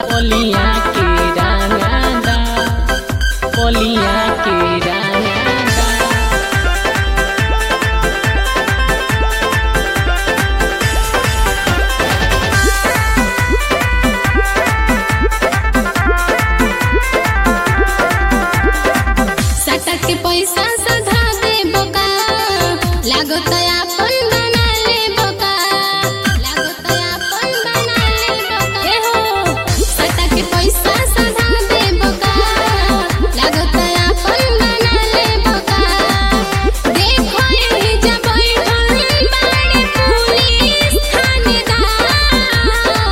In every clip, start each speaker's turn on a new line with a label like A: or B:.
A: ओलिया के रंगादा ओलिया के रंगादा
B: सटक के पैसा सधा दे बोका लागो तो अपन बना ले बोका लागो तो अपन बना ले बोका ए हो सटक के पैसा सधा दे बोका लागो तो अपन बना ले बोका देखो ये जब बैठल बाड़े पुलिस थानेदार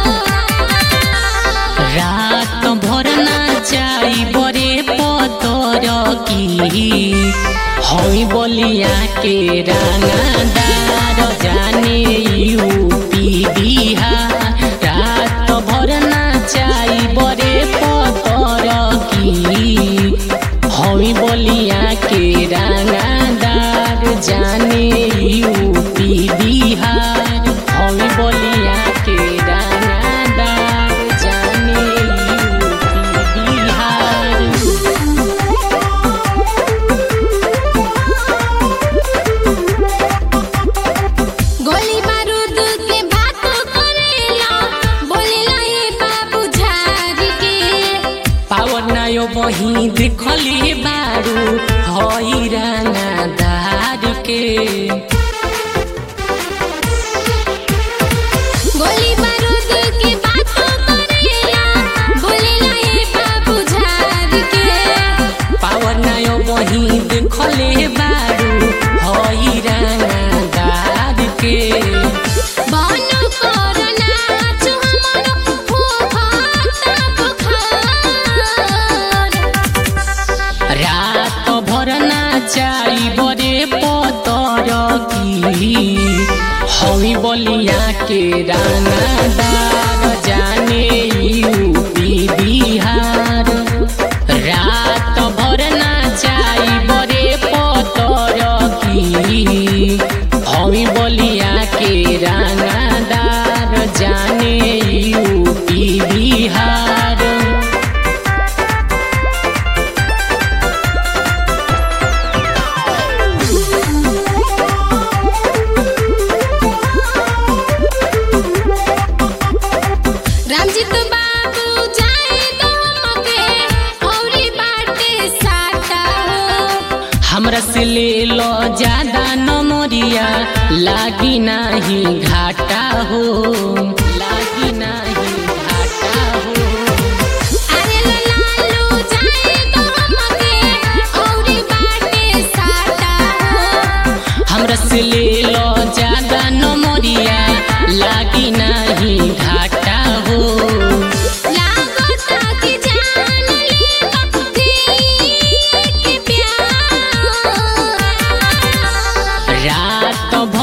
A: रात भर नाचाई बरे पतर की हई बलिया के रंगादार जाने यूपी बिहार रात भर नाचाई बरे पतर की हई बलिया के रंगादार जाने यूपी बिहार हई बलिया के रंगादार जाने यूपी बिहार
B: गोली बारूद के बात करेला बोलेला ये बाबू झारी के
A: पावर नायो बही देखली बारू हई रंगादार के
B: गोली बारूद के बात करेला बोलेला ये बाबू झारी के
A: पावर नायो बही देखले बारू हई रंगादार के
B: बनो कोरोना जो हमरो फूफाता बुखार
A: रात भर नाचाई बरे पतर की हई बलिया के रंगादार जाने यूपी बिहार रात भर नाचाई बरे पतर की हई बलिया के रंगादार जाने यूपी बिहार
B: रामजीत बाबू जाए तो हमके औरी बाटे साटा हो
A: हमरा से ले लो ज्यादा नमरिया लागी नाही घाटा हो लागी नाही घाटा हो
B: अरे लालू जाए तो हमके औरी बाटे साटा हो
A: हमरा से ले लो ज्यादा नमरिया लागी नाही घाटा हो
B: लागता कि जान ले बखती के प्यार
A: रात